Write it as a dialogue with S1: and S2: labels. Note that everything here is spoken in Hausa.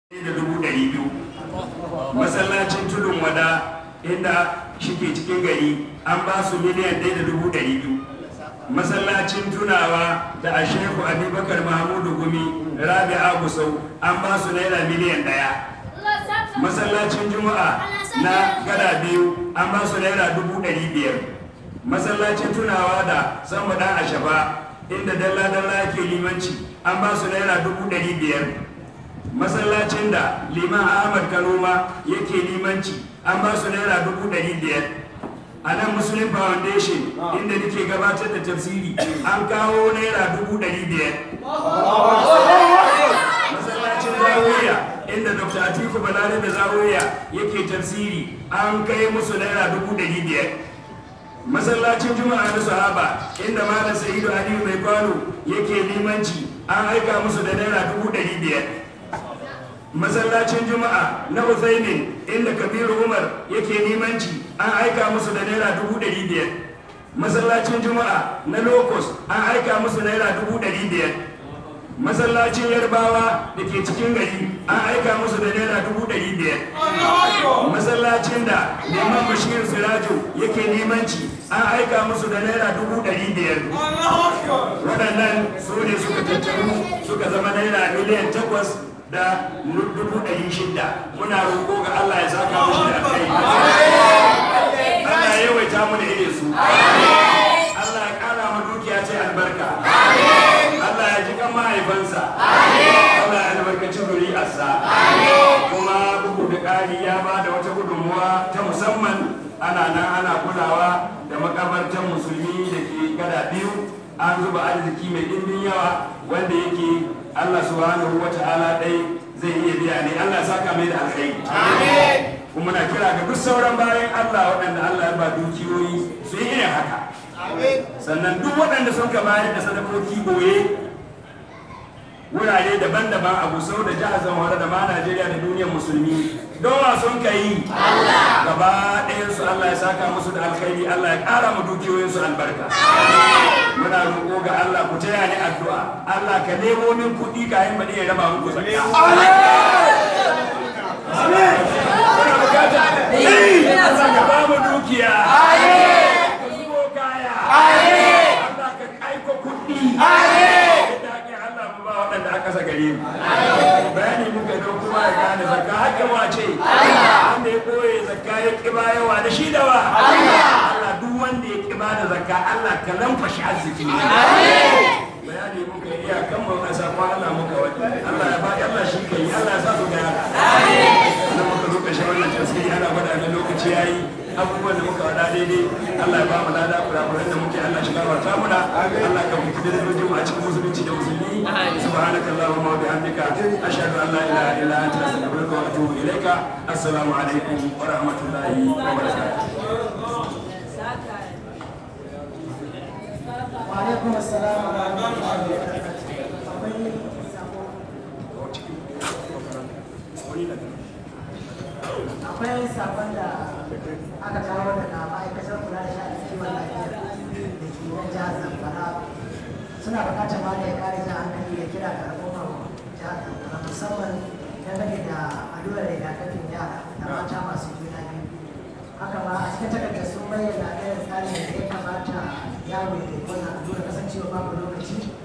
S1: da dubu ɗari biyu masallacin tudun wada inda shike cikin gari an ba su miliyan ɗaya da dubu ɗari biyu masallacin tunawa da a shehu abubakar mahmudu gumi rabi'a gusau an ba su naira miliyan ɗaya masallacin juma'a na gada biyu an ba su naira dubu ɗari biyar masallacin tunawa da sama ɗan ashaba inda dalla-dalla ke limanci an ba su naira dubu ɗari biyar masallacin da liman ahmad kanoma yake limanci an ba su naira dubu ɗari biyar a nan muslim foundation inda nake gabatar da tafsiri an kawo naira dubu ɗari biyar masallacin zawiya inda dr atiku balare da zawiya yake tafsiri an kai musu naira dubu ɗari biyar masallacin juma'a na sahaba inda malam sa'idu aliyu mai kwano yake limanci an aika musu da naira dubu ɗari biyar masallacin juma'a na Uthaymin inda kabiru umar yake limanci an aika musu da naira dubu ɗari biyar masallacin juma'a na locus an aika musu naira dubu ɗari biyar masallacin yarbawa da ke cikin gari an aika musu da naira dubu ɗari biyar masallacin da neman bashir sirajo yake limanci an aika musu da naira dubu ɗari biyar waɗannan su ne suka tattaru suka zama naira miliyan takwas da dubu ɗari shida muna roƙo ga Allah ya saka mushi da kai Allah ya yawaita mu da irin su Allah ya ƙara mu dukiya ce albarka Allah ya ji kan mahaifansa Allah ya albarkaci zuri'arsa kuma bugu da ƙari ya ba da wata gudunmuwa ta musamman ana nan ana kulawa da makabartan musulmi da ke gada biyu an zuba arziki mai ɗimbin yawa wanda yake Allah subhanahu wa ta'ala dai zai iya biya ne Allah saka mai da alkhairi kuma na kira ga duk sauran bayan Allah waɗanda Allah ya ba dukiyoyi su yi irin haka sannan duk waɗanda sun ka bayar da sadakoki boye wurare daban-daban a Gusau da jihar Zamfara da ma Najeriya da duniyar musulmi don wa sun ka yi gaba ɗayansu Allah ya saka musu da alkhairi Allah ya ƙara mu dukiyoyinsu albarka muna roƙo ga Allah ku taya ni addu'a Allah ka nemo min kuɗi ka yin bani ya raba muku zakka kuna bukata Allah ka ba mu dukiya ka zubo kaya Allah ka aiko kuɗi da ake Allah mu ba waɗanda aka sa gare mu bayani muka don kuma ya gane zakka hakkin wace wanda ya koye zakka ya ƙiba yawa da shi da wa Allah duk wanda ya ƙiba da zakka Allah ka lamfashi arziki ne bayani muka yi iyakan mu a sakon Allah muka wani Allah ya ba Allah shi kai Allah ya sa su gyara wannan muka zo ƙarshen wannan tasiri ana gwada ne lokaci yayi abubuwan da muka wada daidai Allah ya ba mu lada kurakuran da muke Allah shi gafarta muna Allah ka mutu da dojin mu a cikin musulunci da musulmi subhanakallahumma wa bihamdika ashhadu an la ilaha illa anta astaghfiruka wa atubu ilaika assalamu alaikum wa rahmatullahi wa barakatuh
S2: وعليكم السلام ورحمة الله وبركاته. akwai sabon da aka kawo daga ma'aikatar kula da sha'anin kiwon lafiya da ke nan jihar zamfara suna bukatar ma da ya kare jihar hankali da kira ga al'ummar jihar zamfara musamman dangane da allurar rigakafin yara da mata masu juna biyu haka ma a cikin takardar sun bayyana irin tsarin da ya kamata yaro ya yi wannan allura kasancewa babu lokaci